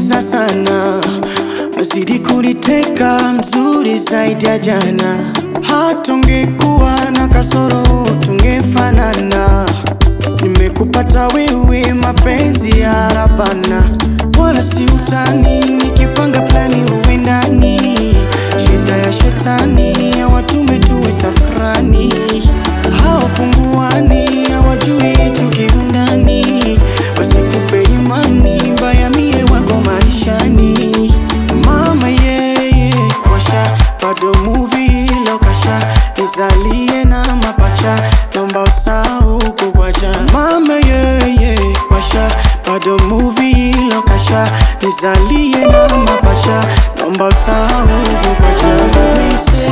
unanimaliza sana, nazidi kuniteka, mzuri zaidi ya jana. Hata ungekuwa na kasoro tungefanana. Nimekupata wewe, mapenzi ya rabana, wala si utani. Nikipanga plani uwe ndani, shida ya shetani hawatume tuwe tafrani, hawapunguani, hawajui tukiundani, wasikupe imani mbaya, mie wako maishani. Mama yeye washa bado movie lokasha nizalie na mapacha naomba usahau kukwacha mama yeye washa bado movie lokasha nizalie na mapacha naomba usahau kukwacha Mise,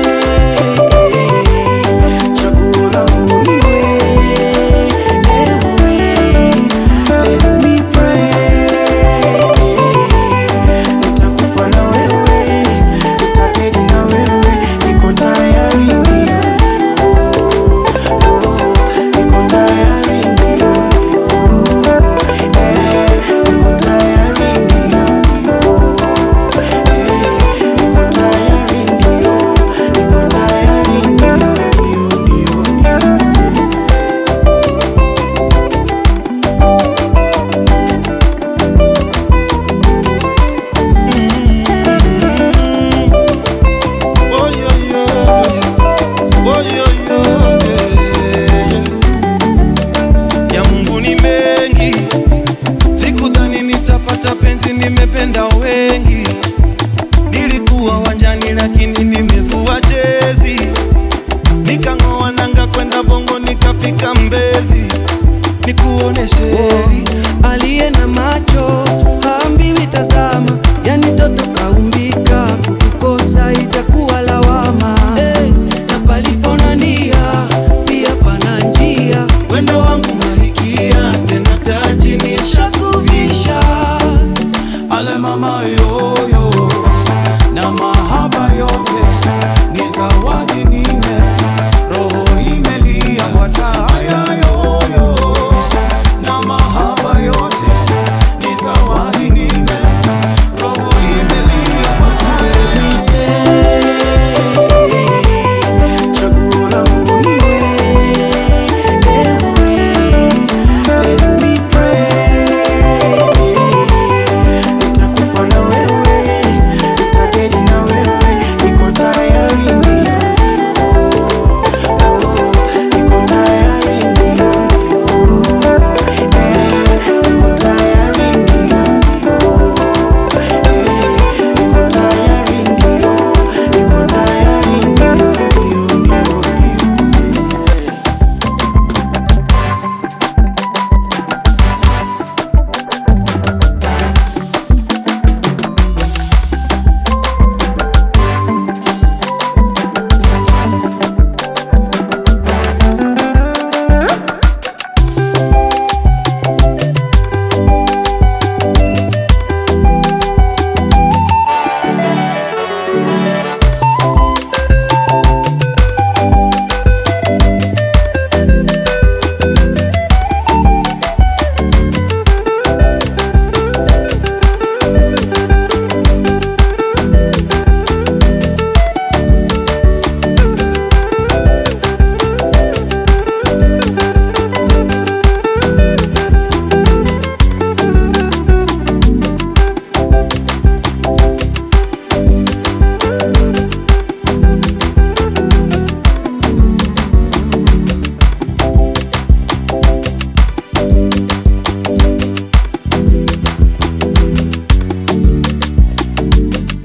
chaguo langu ni wewe, ewe, let me pray nitakufa na wewe, nitaketi na wewe, niko tayari ndio, oh, niko tayari ndio, eh, niko tayari ndio, eh, niko tayari ndio, niko tayari ndio, ndio, ndio, ndio. Oh, yo, yo, yo. Oh, yo, yo, yeah, yeah. Ya Mungu ni mengi, sikudhani nitapata penzi, nimependa wengi. Nilikuwa wanjani lakini nimevua jezi, nikang'oa nanga kwenda Bongo nikafika Mbezi, nikuoneshe heri aliye na macho haambiwi tazama, yani toto kaumbika, kukukosa itakuwa lawama. Hey, na palipo na nia pia pana njia, wendo wangu